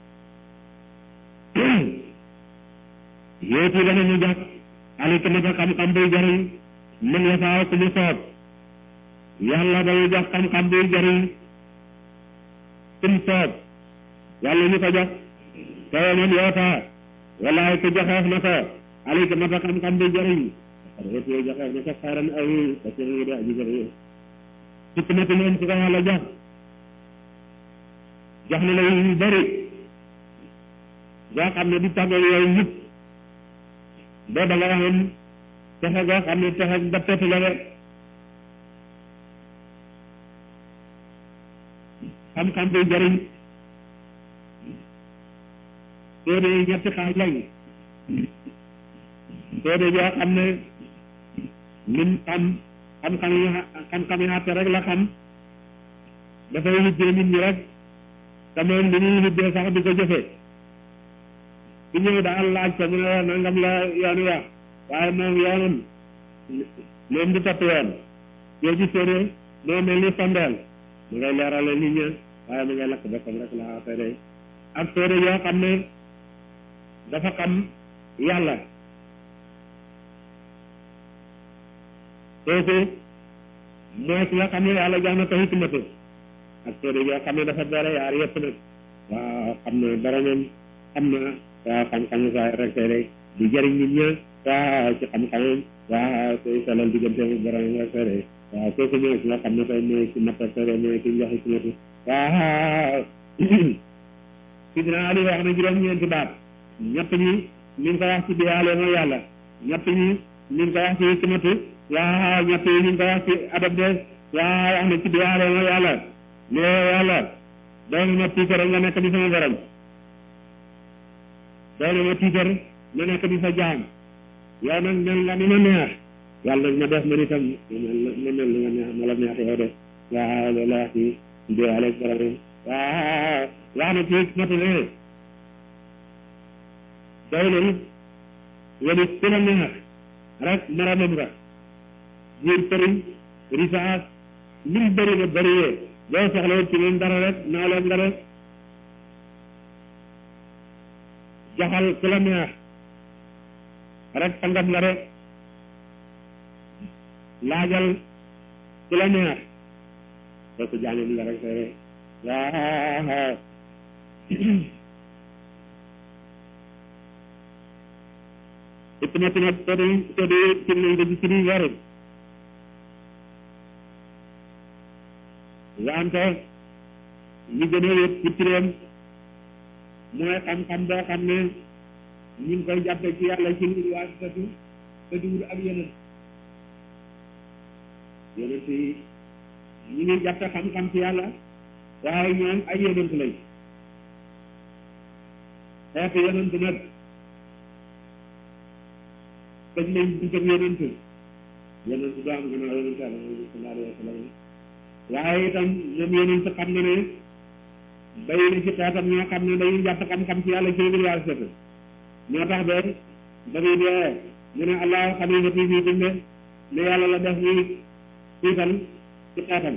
yéeti danañu jox alika naka xam-xam buy jariñ man yasaaw ku mu soob yàlla dañuy jox xam-xam buy jariñ kum soob yàlla ñu ko jox te man yoota walaay ku joxeef na ko alika naka xam-xam buy jariñ xarit yooyu joxeef na ko xaaran aw parce que ñu de aji jariñ hikmati moom ku ko yàlla jox jox na la yu bëri boo xam ne di tàggoo yooyu yëpp boo da nga waxoon texe goo xam ne texe ba tetu la rek xam-xam buy jëriñ téere yi ñetti xaaj lañ téere yoo xam ne lim xam xam-xam yi xam-xam yi àtte rek la xam dafay hibbee nit ñi rek te moom li ñuy hibbee sax di ko jëfee su ñëw daal laaj ko mu ne nangam la yoon wax waaye moom yoonam moom du topp yoon yoo ci téere moo mel ni sondeel mu ngay leerale nit ña waaye mu ngay lakk boppam rek la affaire ak téere yoo xam ne dafa xam yàlla kooku mooy ki nga xam ne yàlla jox na ko hikmatu ak téere yoo xam ne dafa boole yaar yëpp nag waaw xam na boromam xam na waaw xam-xamu saa rek rek di jëriñ nit ña waaw ci xam-xamam waaw koy salal diggante mu borom rek rek waaw kooku mooy ki nga xam ne tey mooy ci matta sore mooy ki njox ci matu waaw sidina Ali wax na juróom-ñeenti baat ñett ñi ñu ngi ko wax ci biyaale mooy yàlla ñett ñi ñu ngi ko wax ci hikmatu waaw ñett yi ñu ngi ko wax ci adab de waaw wax na ci biyaale mooy yàlla ne yàlla doon ma tiitar nga nekk di sama borom doon ma tiitar ma nekk di sa jaam yow nag mel nga ni ma neex yàlla nag ma def man itam ma mel ni ma neex ma la neex yow de waaw loolu la wax ci biyaale borom waaw wax na ci hikmatu ne doy na it wala ku la neex rek maramam nga jiir përiñ risaas lim bëri na bëriyee boo soxla woon ci leen dara rek naa leen nga rek jaxal ku la neex rek sangam nga rek laajal ku la neex kooku jaamam nga rek rek waaw hikmatu nag todi todi tim nañ ko ci siri warin wante li gën a wét ci turam mooy xam-xam boo xam ne ñu ngi koy jàppe ci yàlla ci lu waasitatu te duwul ak yeneen yeneen yi ñu ngi jàppe xam-xam ci yàlla waaye ñoom ay yonent lañ xeetu yonent nag tëj nañ buntam yonent yonent du am gannaaw yonent yàlla Muhammad sallallahu alayhi wa sallam waaye itam moom yonent xam na ne bay na ci xeetam ñoo xam ne dañuy jàpp xam-xam ci yàlla ci université moo tax de ba muy dee mu ne allahu xalifati fii kumbe ne yàlla la def ñuy tiital ci xeetam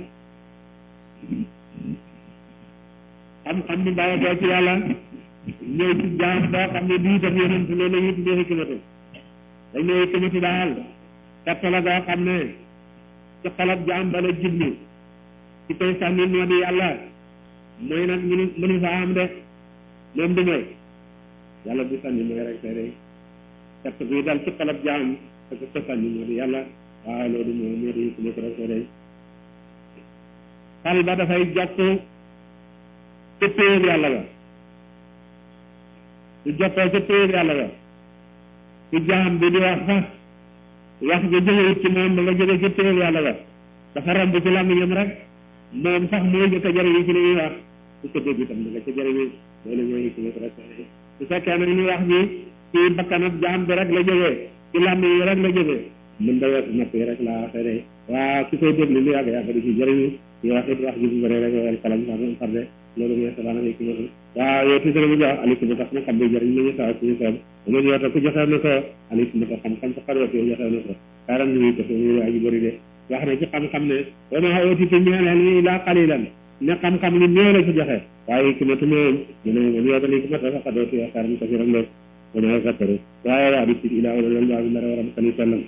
xam-xam bi bàyyi ko ci yàlla ñëw ci jaam boo xam ne bii def yonent loolu la ñuy tuddee hikmatu dañ ne hikmatu daal tegtal la boo xam ne ci xolab jaam ba la jublu ci koy sànni moo di yàlla mooy nag mënu mënu fa am de moom du mooy yàlla bu sànni mooy rek tey day tegt bi dal ci xolab jaam parce que ko sànni moo di yàlla waaw loolu moo moo di hikmatu rek tey day xal ba dafay jokk ca péyeb yàlla ba su jokkoo ca péyeb yàlla ba su jaam bi di wax sax wax ja jógewut ci moom ba nga jóge ca péyeb yàlla ba dafa romb ci làmmiñam rek moom sax mooy jëkk a jëriñu ci li ñuy wax su ko dégg itam da nga ca jëriñu loolu mooy hikmatu rek su fekkee nag ñu wax bi ci bakkanab jaam bi rek la jógee ci làmmiñ yi rek la jógee mën da weesu nopp yi rek laa waxee de waa ki koy déglu lu yàgg yàgg di ci jëriñu ñu wax it wax ji bu bëree rek wal kalam sax far de loolu mooy sabana hikmatu waaw yow tuuti mu jox alikum tax mu xam bi jëriñ nañu saa suñu soob ama yoota ku joxe na ko alikum ta xam-xam sa xaroot yow joxe na ko karam ni ko ñu aji bëri de wax na ci xam-xam ne wa ma ootite ñeeneen yi laa qalilan ne xam-xam li néew la ci joxe waaye hikmatu moom mu ne man yoota hikmata sa xaroot yow karam ko fi ram de wa ma zakkaru waaye waa di ci ilaa wala loolu waa bi ndara waram kani sallam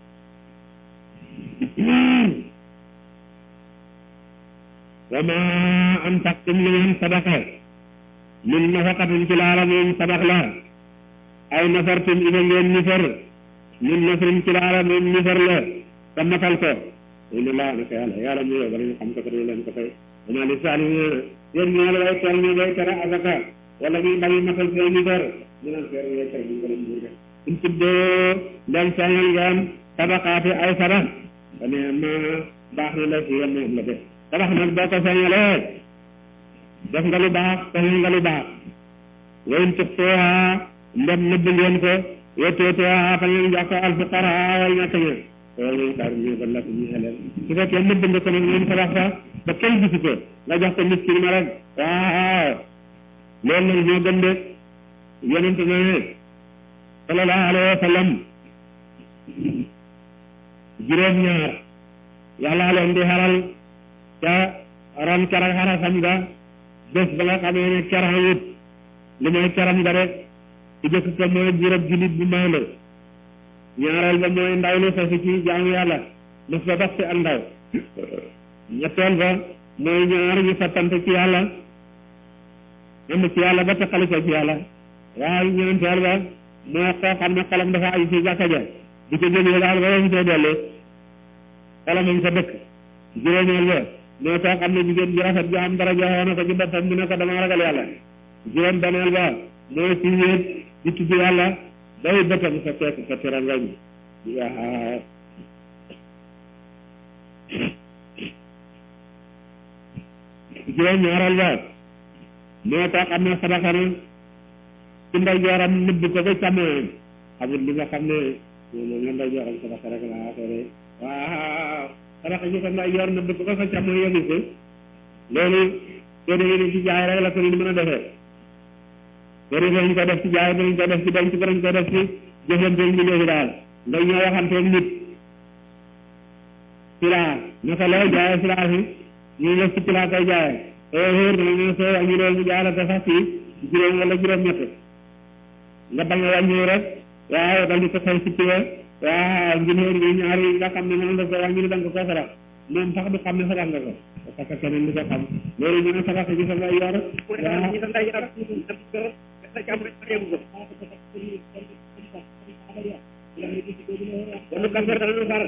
wa ma anfaqtum li ngeen sadaqa min nafaqatin ci laala moom sadax la ay nafartum ina ngeen nifar min nafrin ci laala moom nifar la te matal ko ina laa naka yàlla yàlla mu yow danañ xam ko te dina leen ko fay wama li saalimiina yéen ñoo la way teel ñu ngay tere azaka wala ñuy bañ matal seen nifar ñu naan feer ngay tere ñu ko leen buur de in tuddoo ndem feeñal ngeen sadaqaati ay sadax ba ne ma baax na la fi yéen moom la def sadax nag boo ko feeñalee def nga lu baax feeñal nga lu baax wayn tuxtuha ndem nëbb ngeen ko wetteetuha fa ngeen jox ko alfuqaraa way ñàkk ña loolu mooy saar ñu ban la ko ñu xeleel su fekkee nëbb nga ko nag ngeen sadax fa ba kenn gisu ko nga jox ko miskin ma rek waaw loolu nag ñoo gën de yonente na ne sallallahu alayhi wa sallam juróom-ñaar yàlla leen di xaral ca ron keroog xarasam nga bés ba nga xamee ne keroog li mooy keram nga rek ci jëkk ko mooy juróom jullit bu maandu ñaareel ba mooy ndaw lu sosi ci jaamu yàlla mos ba dox ci ak ndaw ñetteel ba mooy ñaar ñu sottante ci yàlla am ci yàlla ba teqali ko ci yàlla waaye ñeenteel ba moo koo xam ne xolam dafa aju ci jàkka ja di ko jógee daal ba mu see dellu xolam sa dëkk juróomeel ba moo koo xam ne jigéen ji rafet ji am dara joxoon na ko ci boppam mu ne ko dama ragal yàlla juróom beneel ba mooy ci wéet di tudd yàlla day bëtam sa teek sa tirangañ waaw juróom ñaareel ba moo koo xam ne sadaka na ci ndeyjooram nëbb ko ba càmmoñam xamul li nga xam ne moom la ndeyjooram sadaka rek laa affaire waaw sadaka ñu ko ndeyjoor nëbb ko ba sa càmmoñ yëgu ko loolu soo demee ne ci jaay rek la ko ni mën a defee soo defee ñu ko def ci jaay dañ ko def ci denc ko dañ ko def ci jëfanteeg ñu léegi daal ndax ñoo waxanteeg nit silaa naka lay jaayee silaa fi ñu def ci silaa koy jaayee oo xóor na ne soo wàññi loolu mu jaay la te sax fii juróom wala juróom ñett nga bañ a wàññi rek waaw dal di ko xëy si piwe waaw njëriñ yi ñaari nga xam ne moom la ko wàññi ni da nga ko sarax moom sax du xam ne sarax nga ko parce que keneen du ko xam loolu ñu ne sarax gi sa ngay yor wala kafir dana far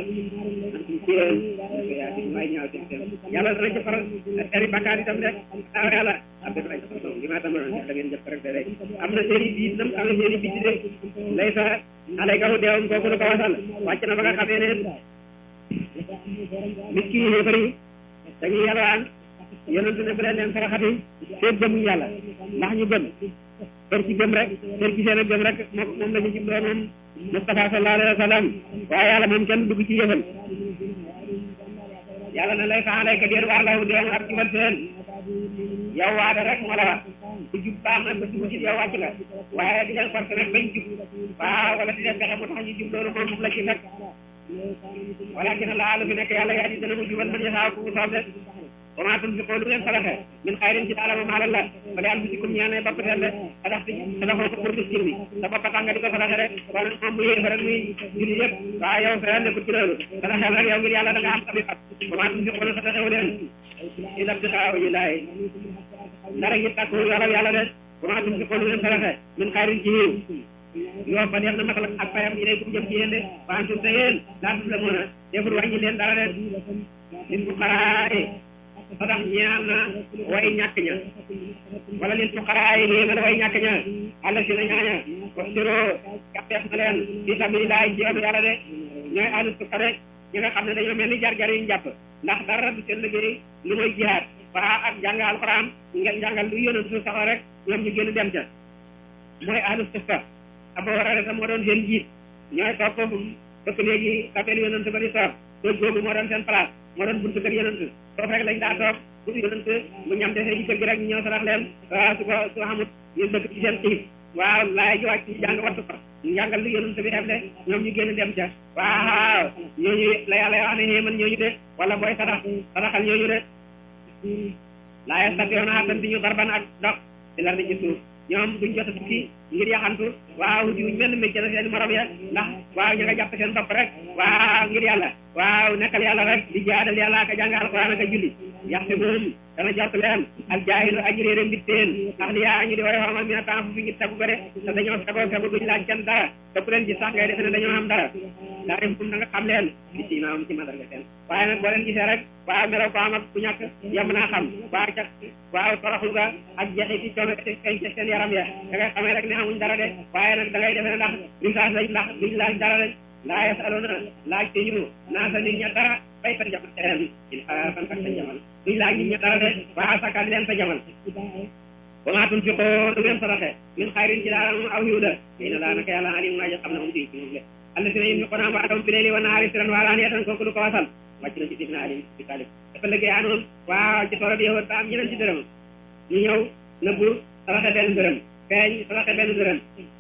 yàlla dana ci faral eri bakkaar itam de ah yàlla am def nañ li ma tam da ngeen jëf rek de am na seeni bi itam am na seeni bi de lay sa alay kaw deewam kooku lu ko wasal wàcc na ba nga xamee ne nit ki yéefar yi dañuy yalwaan yonent ne bu leen leen saraxati seet gëmuñ yàlla ndax ñu gëm kër ci gëm rek kër ci seen a gëm rek moom moom la ñu jubloo moom Mustafa sallallahu alayhi wa sallam waaye yàlla moom kenn dugg ci yëfal yàlla na lay faxalay ka déer waar lawu deen ak jubal seen yow waade rek moo la wax ku jub baax na ba dugg ci yow wàcc nga waaye di leen forcé rek bañ jub waaw wala di leen fexe mu tax ñu jub loolu moom moom la ci fekk walakin laa lu fi nekk yàlla yaa di dana mu jubal man yasaaw ku mu soob de wa maa tunfiqoo lu ngeen saraxe min xayrin ci daala moom alal la fa li anfusikum ñeel ne bopp seen de sadax si sadaxoo ko pour miskin bi sa bopp tax nga di ko saraxe rek kon moom mu yéefa rek muy julli yëpp waaw yow sa yoon nekkul ci loolu saraxeel rek yow ngir yàlla da nga am tabi fat wa maa tunfiqoo lu saraxewu leen illa ibtixaa wajhi llaahi dara ngi takku yoolal yàlla de wa maa tunfiqoo lu ngeen saraxe min xayrin ci yiw yoo fa def na matal ak payam yi day kum jëm ci yéen de wa antum te yéen laa tuzlamuuna deful wàññi leen dara de lil fuqaraa'i sadax ñeel na way ñàkk ña wala lil fuqaraa'i ñeel na way ñàkk ña àlla si na ñaaña wastiroo gàppeef na leen fi sabilillahi ci yoonu yàlla de ñooy ahlu sufa de ñi nga xam ne dañoo mel ni jar-jar yu njàpp ndax dara du seen liggéey lu mooy jihaad waa ak jàng alxuraan nga jàngal lu yonent su saxoo rek ñoom ñu génn dem ca mooy ahlu sufa Abu Hurayra moo doon seen jiit ñooy toog foofu fekk léegi kapel yonent ba di toog toog boobu moo doon seen place moo doon buntu kër yonent foofu rek lañ daa toog bu yonent bu ñam desee ci kër gi rek ñu ñëw sarax leen waaw su ko su xamut ñu dëkk ci seen xiif waaw laay ji wàcc ci jàng wattu ko njàngal lu yonent bi def de ñoom ñu génn dem ca waaw ñooñu la yàlla wax ne xéeman ñooñu de wala booy sarax saraxal ñooñu de laa yastatiyoona attan di ñu darban ak dox ci lar di ci suuf ñoom duñ jot a tukki ngir yaxantu waaw jiwuñ benn métier na seen morom ya ndax waaw ñu nga jàpp seen bopp rek waaw ngir yàlla waaw nekkal yàlla rek di jaadal yàlla ak a jàng alquran ak a julli yaxte moom dana jort leen ak jaahilu aji réere mbitteen ndax li yaa ñu di woy xamal mi na temps fu fi ngi tagu ko de te dañoo fegoo fegu duñ laaj kenn dara te ku leen gis sax ngay defe ne dañoo am dara daa dem fu da nga xam leen di si maam ci madarga seen waaye nag boo leen gisee rek waaw melaw ko am ak ku ñàkk yem naa xam waaw ca waaw toroxlu ga ak jeexi ci coono feeñ ca seen yaram ya da ngay xamee rek ne amuñ dara de waaye nag da ngay defe ne ndax risaas lañ ndax duñ laaj dara lañ laa yasaluna laaj te ñu naa sa nit ña dara bay sa jamal teen ilhaafan ak sa jamal duñ laaj nit ña dara de waaw sakal leen sa jamal wa maa tunfiqoo lu ngeen saraxe min xayrin ci daala moom aw yiw la ina laa naka yàlla alim naa xam ne moom bii ci moom le allasina yunfiquuna amwaalahum bi layli wa nahaari sirran wa alaaniyatan kooku lu ko wasal wàcc na ci sidna alim bi talib dafa liggéey anoon waaw ci tooro bi yowoot ba am ñeneen ci dërëm ñu ñëw nëbbu saraxe benn dërëm feeñ saraxe benn dërëm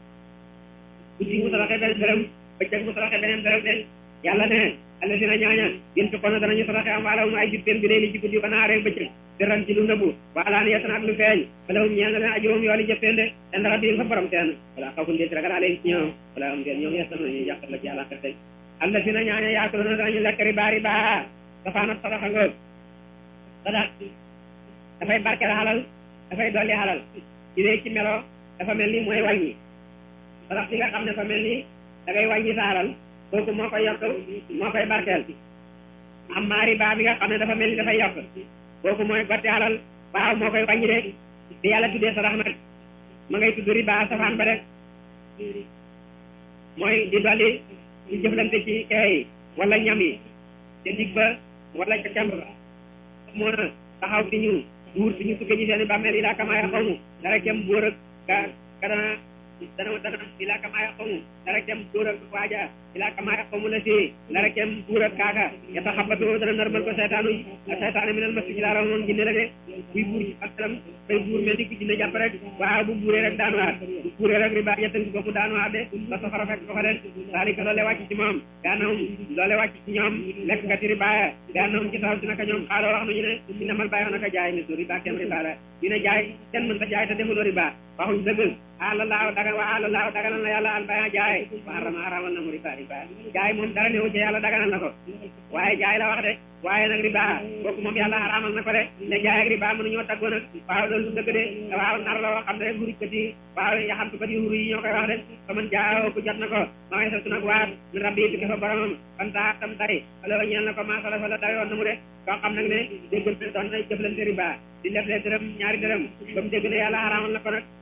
guddi mu saraxe benn dërëm bëccëg mu saraxe beneen dërëm de yàlla ne allasina ñaaña yunfiquuna danañu saraxe amwaalahum ay jubteen bi layli ci guddi wa nahaari bëccëg sirran ci lu nëbbu wa alaaniyatan ak lu feeñ falahum ñeel na leen ajruhum yooli jëppeen de inda rabbihim fa borom seen wala xawfun dee ci ragal alayhim ci ñoom wala am ngeen ñoom yestan nañu yàqat la ci yàlla xerte allasina ñaaña yaakuluna danañu lekk riba riba safaanat sadaxa ngoog sadax dafay barkeel xalal dafay dolli xalal ci dee ci melo dafa mel ni mooy wàññi sadax si nga xam ne dafa mel ni da ngay wàññi sa xalal kooku moo koy yokk moo koy barkeel amma riba bi nga xam ne dafa mel ni dafay yokk kooku mooy gotti xalal waaw moo koy wàññi de di yàlla tuddee sadax nag ma ngay tudd riba safaan ba rek mooy di dolli di jëflante ci kay wala ñam yi te dig ba wala ca càmb ba moo na taxaw fi ñu buur fi ñu tukkee ci seen i bàmmeel yi laa kamaaya xawmu dara kem buur ak ka ka dana dana dana ilaa kamaaya xawmu dara kem buur ak waaja ilaa kamaaya xawmu la si dara kem buur ak kaaka yata xabatoo dana normal ko seytaanu seytaane mi nal mas ci laara moom jinne la de buy buur ci fakkaram bay buur mel ni ki jinne jàpp rek waaw bu buuree rek daanuwaat bu buuree rek riba yettangi ko mu daanuwaat de ba safara fekk ko fa de saalika loole wàcc ci moom gaanawum loole wàcc ci ñoom lekk nga ci riba gaanawum ci saw si naka ñoom xaaloo wax nañu ne inamal bàyyi naka jaay mi su riba kenn riba la ñu ne jaay kenn mën ta jaay te defuloo riba waxuñ dëgg ala laaw daga wa ala laaw daganal na yàlla al baya jaay wa harama haramal na mu riba riba jaay moom dara newu ci yàlla daganal na ko waaye jaay la wax de waaye nag riba kooku moom yàlla haramal na ko de ne jaay ak riba mënuñoo taggoo nag waaw loolu du dëgg de waaw nar la woo xam ne hurikkat yi waaw yaxamtukat yi huru yi ñoo koy wax de fa man jaaw ku jot na ko ma ngay satu nag waat min rabbi tukki fa boromam fan taa tam tay alo ñeel na ko maa sala sala dawe woon na mu de koo xam nag ne déggal ne doon na jëflante riba di lef lee dërëm ñaari dërëm ba mu dégg ne yàlla haramal na ko nag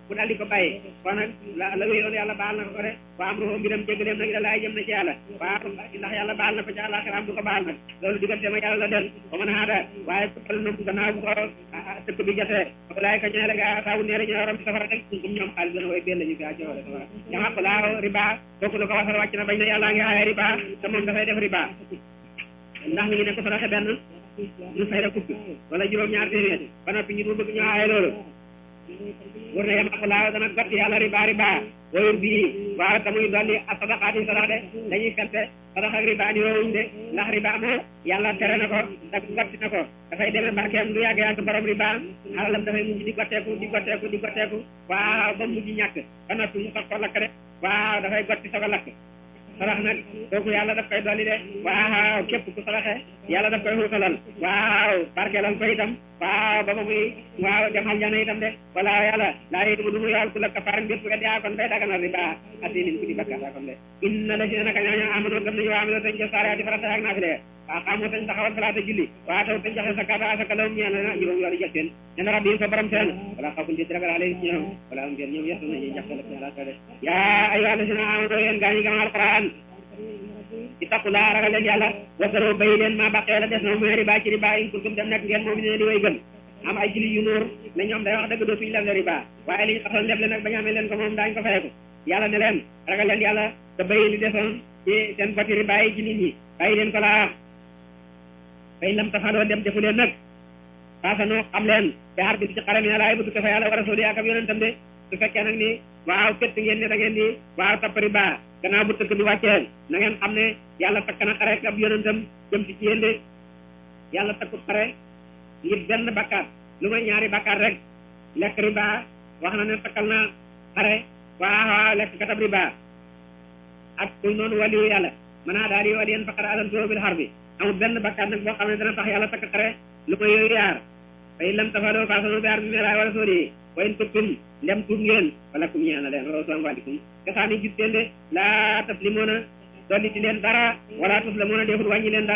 mu daal di ko bàyyi kon nag la la wéyoon yàlla baal na ko ko de waa am roxo mbiram jéggaleem nag da laay jëm na ci yàlla waa ndax yàlla baal na ko ci àllaaxiraam du ko baal nag loolu diggante ma yàlla la del ba mën a xaada waaye toppal na gannaaw bu ko tëkk bi jotee laay ka ñeele ga saabu neere ñoo waram safara teg kum ñoom xaalis dana way benn ñu fi àcc wala safara jama ko laa riba kooku lu ko wasal wàcc na bañ na yàlla ngi aaye riba te moom dafay def riba ndax mi ngi ne ko saraxe benn ñu fay la fukk wala juróom ñaar téeméer ba noppi ñu du bëgg ñu aaye loolu wër na yama ko laa dana gott yàlla riba riba wayur bii waaw te muy dolli a sadaqaati sadax de dañuy fente sadax ak riba ni woowuñ de ndax riba moo yàlla tere na ko te gotti na ko dafay demee barkeem du yàgg yàgg borom riba alalam dafay mujj di gotteeku di gotteeku di gotteeku waaw ba mujj ñàkk ba noppi mu soog ko lakk de waaw dafay gotti soog a lakk sarax nag kooku yàlla daf koy dolli de waaw képp ku saraxe yàlla daf koy xuutalal waaw barkeelal ko itam waaw ba ba muy waaw dem aljana itam de wala yàlla laa yétu bu du mu yool ku la kafaar bépp wet yaa kon day daganal riba asinin ku di bakkaata kon de inna la si ne naka ñooñu amono gëm nañu waa amilo tañ jëf saare ati farata ak naafile waaw xamoo tañ taxawal salaata julli waa taw tañ joxe sakata asaka lawum ñeel na juróom yoolu jëf seen ñene rabbi fa borom seen wala xafun di ragal ale ci ñoom wala am ngeen ñoom yesu nañu jaxte la yàlla ko de yaa ayyuha alladina amanu yéen gaa ñi gëm alquran ittaqulaa ragal leen yàlla wasaroo bay leen maa baqee la des na muy riba ci riba in kuntum dem nekk ngeen moom ne di way gëm am ay julli yu nuur ne ñoom day wax dëgg dootuñu leble riba waaye li ñu xasoon leble nag bañu amee leen ko moom daañu ko fayeku yàlla ne leen ragal leen yàlla te bay li desoon ci seen boti riba yi ci nit ñi bàyyi leen ko laa fay lam tafaloo dem defu leen nag faasanoo xam leen te xar bi ci xaram yi laay bëgg ko fa yàlla war a sooli ak ab yonentam de su fekkee nag ni waaw fett ngeen ne da ngeen di waaw topp riba gannaaw bu tëkk bi wàccee na ngeen xam ne yàlla takk na xare ab yonentam jëm si ci yéen de yàlla takkut xare ngir benn bakkaat lu may ñaari bakkaat rek lekk riba wax na ne takkal na xare waaw lekk katab riba ak kuy noonu waliyu yàlla mën naa daal di waliyen faqad adantuhu bil harbi amul benn bakkaat nag boo xam ne dana tax yàlla takk xare lu may yooyu yaar fay lam tafaloo faasanu bi harbi melaay wala sóori wa in tubtum ndem tuub ngeen wala kum ñeel na leen wala soo wàllikum kasaani gis teen de laa taslimoona dolli ci leen dara wala tuslamoona defut wàññi leen dara